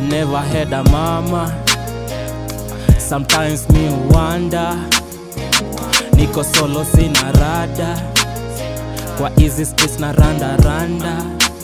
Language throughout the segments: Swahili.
never had a mama. Sometimes me wonder, niko solo sina rada, kwa easy streets na randa randa.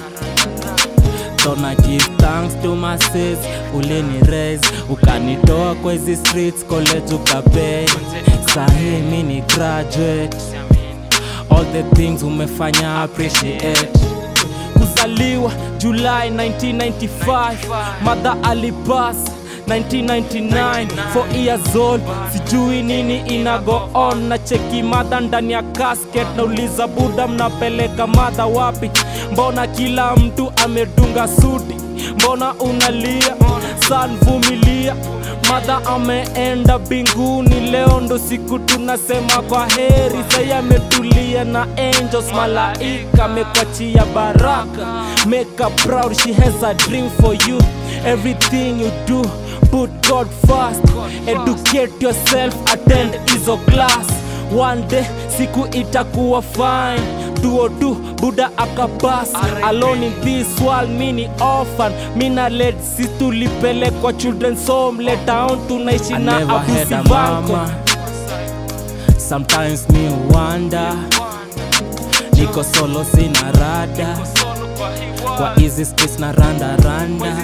Tona give thanks to my sis, ulini raise ukanitoa kwa hizi streets, college ukapay. Sahi mi ni graduate, all the things umefanya appreciate kuzaliwa July 1995 mother alipas 1999 4 years old sijui nini ina go on na cheki madha ndani ya casket nauliza buda mnapeleka madha wapi mbona kila mtu amedunga suti mbona unalia san vumilia madha ameenda binguni leo ndo siku tunasema kwa heri sai ametulia na angels malaika amekwachia baraka make her proud she has a dream for you everything you do put god first educate yourself attend hizo class one day siku itakuwa fine duodu buda akapas alone in this world mini orphan mina led si tulipelekwa children's home let down tunaishi I na never had abusi a vanko mama. Sometimes me wonder, niko solo sina rada, kwa easy streets na randa randa.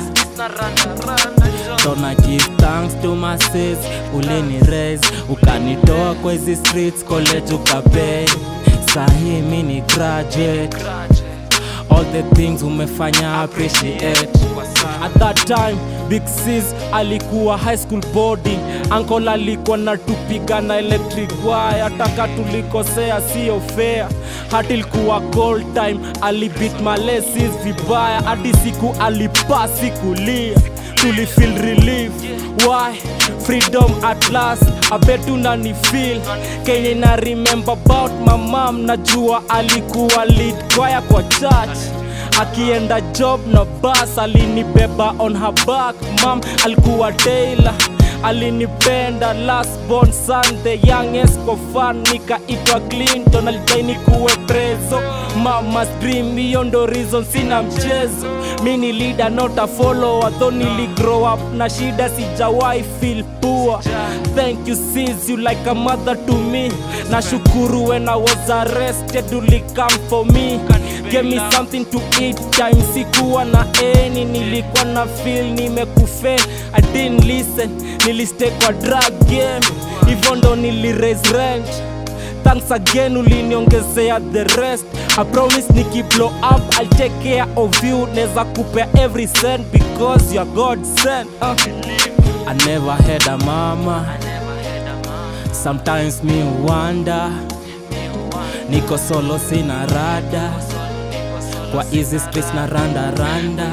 Tona give thanks to my sis, ulini raise ukanitoa kwa hizi streets, college ukapay. Sahi mi ni graduate, all the things umefanya appreciate. At that time Big Sis alikuwa high school boarding, uncle alikuwa na tupiga na electric wire, ataka tulikosea sio fair. Hati ilikuwa cold time, alibit malesis vibaya, hadi siku alipasi kulia, tulifeel relief. Why? Freedom at last, abetu nani feel Kenye na remember about my mom, najua alikuwa lead choir kwa church akienda job na bus alinibeba on her back mam alikuwa tailor alinipenda last born son the youngest kwa fan nikaitwa clinton alitaini kuwe preso mama's dream hiyo ndo reason sina mchezo mi ni leader not a follower though nili grow up na shida sijawahi feel poor thank you sis you like a mother to me nashukuru when i was arrested uli come for me Give me something to eat time sikuwa na eni nilikuwa na feel nimekufe I didn't listen nilistay kwa drug game hivyo ndo nili raise rent thanks again uliniongezea the rest I promise nikiblow up I'll take care of you neza kupea every cent because you're God sent uh. I never had a mama. Sometimes me wonder, niko solo sina rada, kwa easy streets na randa randa.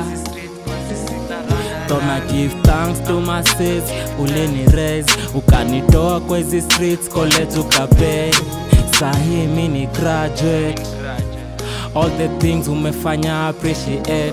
Tona give thanks to my sis, ulini raise ukanitoa kwa hizi streets, college ukapay. Sahi mi ni graduate, all the things umefanya appreciate.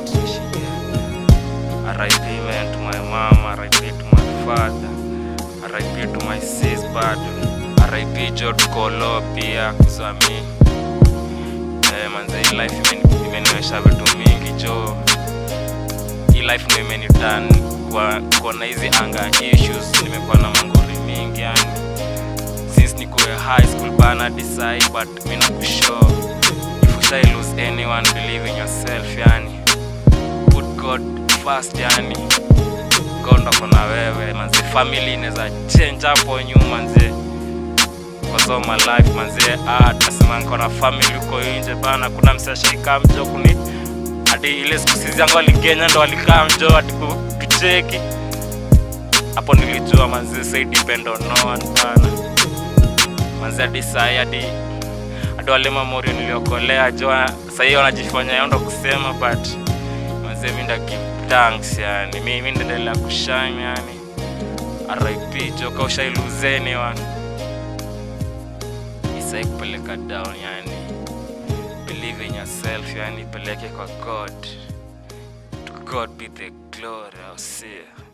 RIP man to my mom, RIP to my father, RIP to my sis bado, RIP George Kolo pia kuzami. Eh, manze hii life imeni- imenionyesha vitu mingi jo. Hii life ndio imeniturn kwa kuona hizi anga issues, nimekuwa na mangori mingi yani. Since nikuwe high school bana decide but mimi nakushow if you shall lose anyone believe in yourself yani put God first yani God ndo ako na wewe manze family inaweza change hapo nyuma manze cause all my life manze ah tasema niko na family huko nje bana kuna msashika mjo kuni hadi ile siku sisi yangu aligenya ndo alikaa mjo hadi ku- tucheki hapo nilijua manze say depend on no one bana manze hadi sai hadi hadi wale mamorio niliokolea jo sahii wanajifanya yao ndo kusema but manze mi nda give thanks yani mi mi ndaendelea kushine yani RIP jo kaushailuzeni wan isai kupeleka down yani believe in yourself yani peleke kwa God to God be the glory I'll see